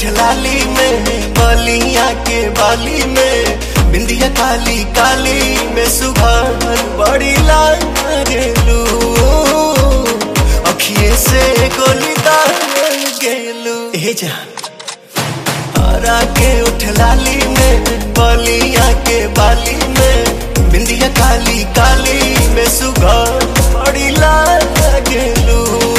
उठ लाली में बलिया के बाली में बिंदिया काली काली में सुबह बड़ी लाल गेलू अखिए से गोली दाल गेलू हे जा हरा के उठ लाली में बलिया के बाली में बिंदिया काली काली में सुबह बड़ी लाल गेलू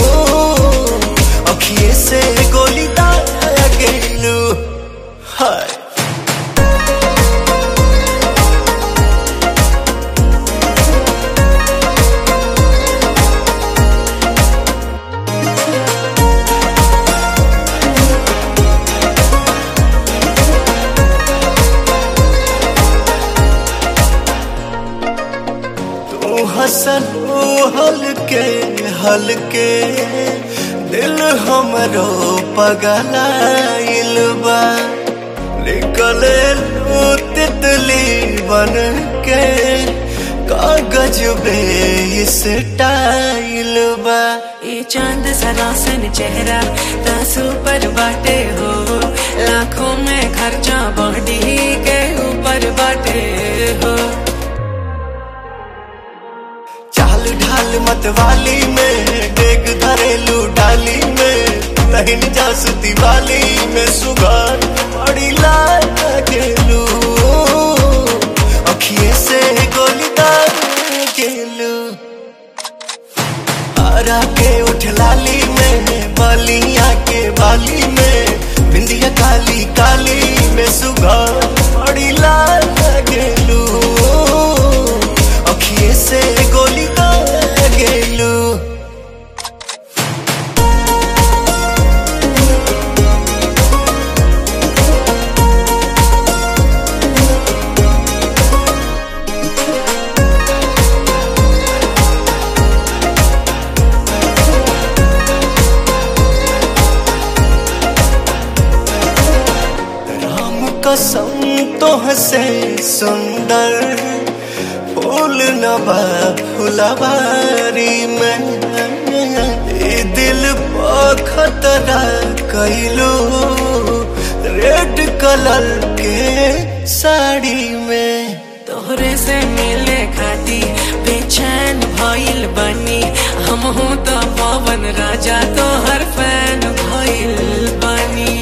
अखिए से गोली दाल गेलू हाय तू हसन हलके हलके दिल हमरो पगलाइल बा निकले लू तितली बन के कागज बे इस टाइल बा ये चांद सरासन चेहरा तासू पर बाटे हो लाखों में खर्चा बॉडी के ऊपर बाटे हो चाल ढाल मतवाली में डेग धरेलू डाली में तहिन जासती वाली में सुगार बड़ी लाल गेलू अखिए से गोली दाल गेलू हरा के उठ लाली में बलिया के बाली में बिंदिया काली काली में सुगार बड़ी लाल गेलू अखिए से गोली दाल गेलू राम कसम तो हसे सुंदर फूल नबा फुलवारी में ए दिल पर खतरा कैलू रेड कलर के साड़ी में तोहरे से मिले खाती बेचैन भइल बनी हम हूँ तो पवन राजा तो हर फैन भइल बनी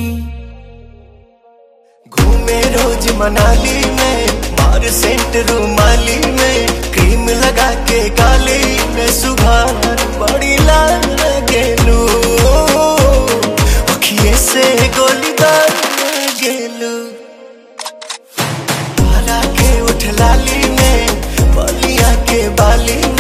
घूमे रोज मनाली में मार सेंट रूमाली में क्रीम लगा के गाली में सुबह बड़ी लाल गेलू अखिए से गोली दाल गेलू हरा के उठ लाली में बलिया के बाली